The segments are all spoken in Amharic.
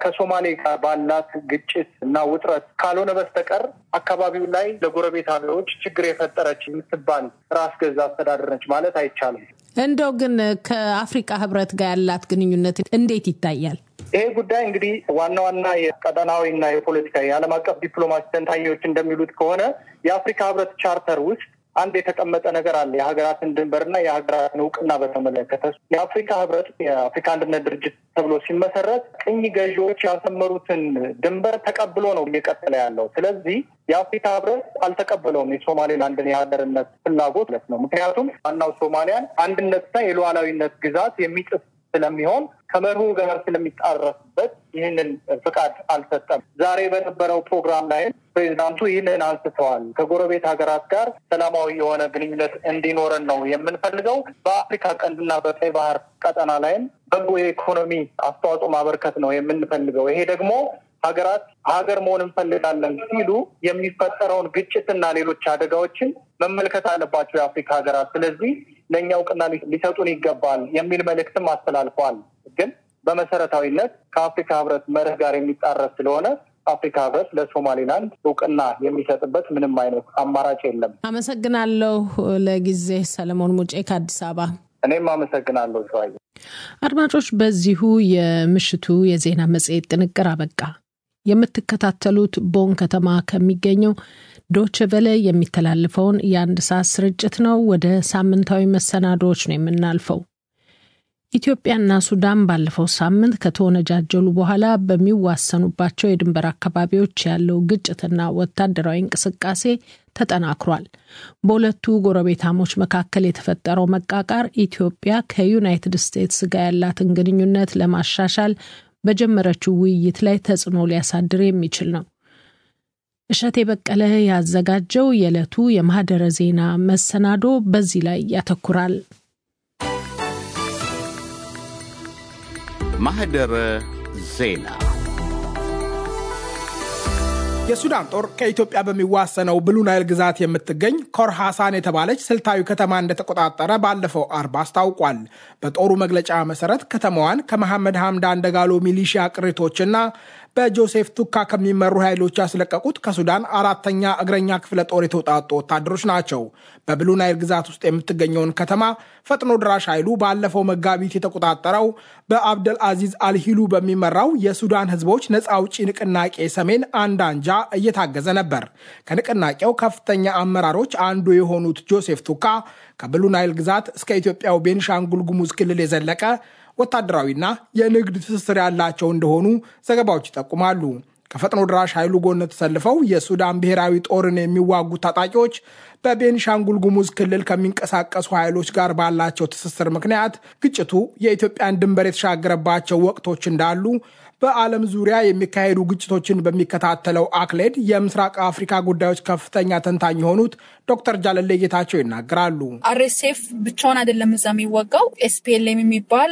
ከሶማሌ ጋር ባላት ግጭት እና ውጥረት ካልሆነ በስተቀር አካባቢው ላይ ለጎረቤት ሀገሮች ችግር የፈጠረች የምትባል ራስ ገዝ አስተዳደር ነች ማለት አይቻልም። እንደው ግን ከአፍሪካ ህብረት ጋር ያላት ግንኙነት እንዴት ይታያል? ይሄ ጉዳይ እንግዲህ ዋና ዋና የቀጠናዊና የፖለቲካ የዓለም አቀፍ ዲፕሎማሲ ተንታኞች እንደሚሉት ከሆነ የአፍሪካ ህብረት ቻርተር ውስጥ አንድ የተቀመጠ ነገር አለ። የሀገራትን ድንበርና የሀገራትን እውቅና በተመለከተ የአፍሪካ ህብረት የአፍሪካ አንድነት ድርጅት ተብሎ ሲመሰረት ቅኝ ገዢዎች ያሰመሩትን ድንበር ተቀብሎ ነው እየቀጠለ ያለው። ስለዚህ የአፍሪካ ህብረት አልተቀበለውም የሶማሌላንድን የሀገርነት ፍላጎት ለት ነው። ምክንያቱም ዋናው ሶማሊያን አንድነትና የሉዓላዊነት ግዛት የሚጥስ ስለሚሆን ከመርሁ ጋር ስለሚጣረስበት ይህንን ፍቃድ አልሰጠም። ዛሬ በነበረው ፕሮግራም ላይ ፕሬዚዳንቱ ይህንን አንስተዋል። ከጎረቤት ሀገራት ጋር ሰላማዊ የሆነ ግንኙነት እንዲኖረን ነው የምንፈልገው። በአፍሪካ ቀንድና በቀይ ባህር ቀጠና ላይም በጎ የኢኮኖሚ አስተዋጽኦ ማበርከት ነው የምንፈልገው። ይሄ ደግሞ ሀገራት ሀገር መሆን እንፈልጋለን ሲሉ የሚፈጠረውን ግጭትና ሌሎች አደጋዎችን መመልከት አለባቸው የአፍሪካ ሀገራት። ስለዚህ ለእኛ እውቅና ሊሰጡን ይገባል የሚል መልእክትም አስተላልፈዋል። ግን በመሰረታዊነት ከአፍሪካ ህብረት መርህ ጋር የሚጣረስ ስለሆነ አፍሪካ ህብረት ለሶማሌላንድ እውቅና የሚሰጥበት ምንም አይነት አማራጭ የለም። አመሰግናለሁ። ለጊዜ ሰለሞን ሙጬ ከአዲስ አበባ። እኔም አመሰግናለሁ ሸዋዬ። አድማጮች፣ በዚሁ የምሽቱ የዜና መጽሔት ጥንቅር አበቃ። የምትከታተሉት ቦን ከተማ ከሚገኘው ዶች ቨለ የሚተላለፈውን የአንድ ሰዓት ስርጭት ነው። ወደ ሳምንታዊ መሰናዶዎች ነው የምናልፈው። ኢትዮጵያና ሱዳን ባለፈው ሳምንት ከተወነጃጀሉ በኋላ በሚዋሰኑባቸው የድንበር አካባቢዎች ያለው ግጭትና ወታደራዊ እንቅስቃሴ ተጠናክሯል። በሁለቱ ጎረቤታሞች መካከል የተፈጠረው መቃቃር ኢትዮጵያ ከዩናይትድ ስቴትስ ጋር ያላትን ግንኙነት ለማሻሻል በጀመረችው ውይይት ላይ ተጽዕኖ ሊያሳድር የሚችል ነው። እሸቴ በቀለ ያዘጋጀው የዕለቱ የማህደረ ዜና መሰናዶ በዚህ ላይ ያተኩራል። ማህደረ ዜና የሱዳን ጦር ከኢትዮጵያ በሚዋሰነው ብሉ ናይል ግዛት የምትገኝ ኮር ሐሳን የተባለች ስልታዊ ከተማ እንደተቆጣጠረ ባለፈው አርብ አስታውቋል። በጦሩ መግለጫ መሰረት ከተማዋን ከመሐመድ ሐምዳን ደጋሎ ሚሊሺያ ቅሪቶችና በጆሴፍ ቱካ ከሚመሩ ኃይሎች ያስለቀቁት ከሱዳን አራተኛ እግረኛ ክፍለ ጦር የተውጣጡ ወታደሮች ናቸው። በብሉ ናይል ግዛት ውስጥ የምትገኘውን ከተማ ፈጥኖ ድራሽ ኃይሉ ባለፈው መጋቢት የተቆጣጠረው በአብደል አዚዝ አልሂሉ በሚመራው የሱዳን ሕዝቦች ነፃ አውጪ ንቅናቄ ሰሜን አንድ አንጃ እየታገዘ ነበር። ከንቅናቄው ከፍተኛ አመራሮች አንዱ የሆኑት ጆሴፍ ቱካ ከብሉ ናይል ግዛት እስከ ኢትዮጵያው ቤንሻንጉል ጉሙዝ ክልል የዘለቀ ወታደራዊና የንግድ ትስስር ያላቸው እንደሆኑ ዘገባዎች ይጠቁማሉ። ከፈጥኖ ድራሽ ኃይሉ ጎን ተሰልፈው የሱዳን ብሔራዊ ጦርን የሚዋጉ ታጣቂዎች በቤኒሻንጉል ጉሙዝ ክልል ከሚንቀሳቀሱ ኃይሎች ጋር ባላቸው ትስስር ምክንያት ግጭቱ የኢትዮጵያን ድንበር የተሻገረባቸው ወቅቶች እንዳሉ በዓለም ዙሪያ የሚካሄዱ ግጭቶችን በሚከታተለው አክሌድ የምስራቅ አፍሪካ ጉዳዮች ከፍተኛ ተንታኝ የሆኑት ዶክተር ጃለሌ ጌታቸው ይናገራሉ። አርኤስኤፍ ብቻውን አይደለም እዛ የሚወጋው ኤስፒኤልኤም የሚባል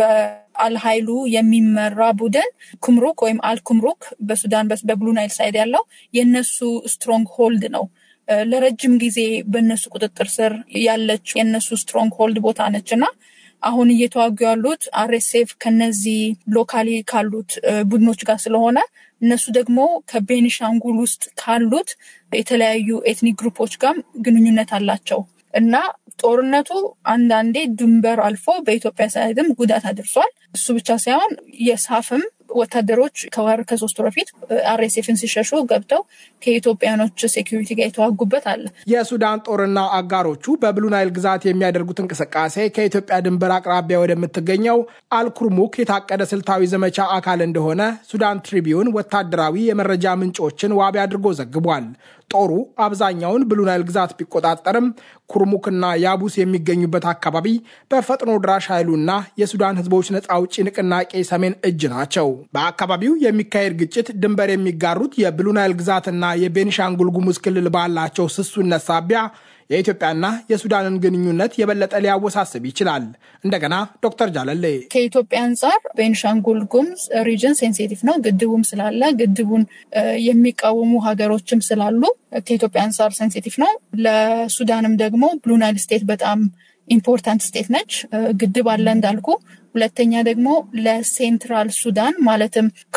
በአልሀይሉ የሚመራ ቡድን ኩምሩክ ወይም አልኩምሩክ በሱዳን በብሉ ናይል ሳይድ ያለው የነሱ ስትሮንግ ሆልድ ነው። ለረጅም ጊዜ በእነሱ ቁጥጥር ስር ያለችው የእነሱ ስትሮንግ ሆልድ ቦታ ነች እና አሁን እየተዋጉ ያሉት አርኤስኤፍ ከነዚህ ሎካሊ ካሉት ቡድኖች ጋር ስለሆነ እነሱ ደግሞ ከቤኒሻንጉል ውስጥ ካሉት የተለያዩ ኤትኒክ ግሩፖች ጋር ግንኙነት አላቸው እና ጦርነቱ አንዳንዴ ድንበር አልፎ በኢትዮጵያ ሳይድም ጉዳት አድርሷል። እሱ ብቻ ሳይሆን የሳፍም ወታደሮች ከወር ከሶስት ወር በፊት አርኤስኤፍን ሲሸሹ ገብተው ከኢትዮጵያኖች ሴኪሪቲ ጋር የተዋጉበት አለ። የሱዳን ጦርና አጋሮቹ በብሉ ናይል ግዛት የሚያደርጉት እንቅስቃሴ ከኢትዮጵያ ድንበር አቅራቢያ ወደምትገኘው አልኩርሙክ የታቀደ ስልታዊ ዘመቻ አካል እንደሆነ ሱዳን ትሪቢዩን ወታደራዊ የመረጃ ምንጮችን ዋቢ አድርጎ ዘግቧል። ጦሩ አብዛኛውን ብሉ ናይል ግዛት ቢቆጣጠርም ኩርሙክና ያቡስ የሚገኙበት አካባቢ በፈጥኖ ድራሽ ኃይሉና የሱዳን ሕዝቦች ነፃ አውጪ ንቅናቄ ሰሜን እጅ ናቸው። በአካባቢው የሚካሄድ ግጭት ድንበር የሚጋሩት የብሉ ናይል ግዛትና የቤኒሻንጉል ጉሙዝ ክልል ባላቸው ስሱነት ሳቢያ የኢትዮጵያና የሱዳንን ግንኙነት የበለጠ ሊያወሳስብ ይችላል። እንደገና ዶክተር ጃለሌ ከኢትዮጵያ አንጻር ቤንሻንጉል ጉሙዝ ሪጅን ሴንሲቲቭ ነው። ግድቡም ስላለ ግድቡን የሚቃወሙ ሀገሮችም ስላሉ ከኢትዮጵያ አንጻር ሴንሲቲቭ ነው። ለሱዳንም ደግሞ ብሉ ናይል ስቴት በጣም ኢምፖርታንት ስቴት ነች። ግድብ አለ እንዳልኩ። ሁለተኛ ደግሞ ለሴንትራል ሱዳን ማለትም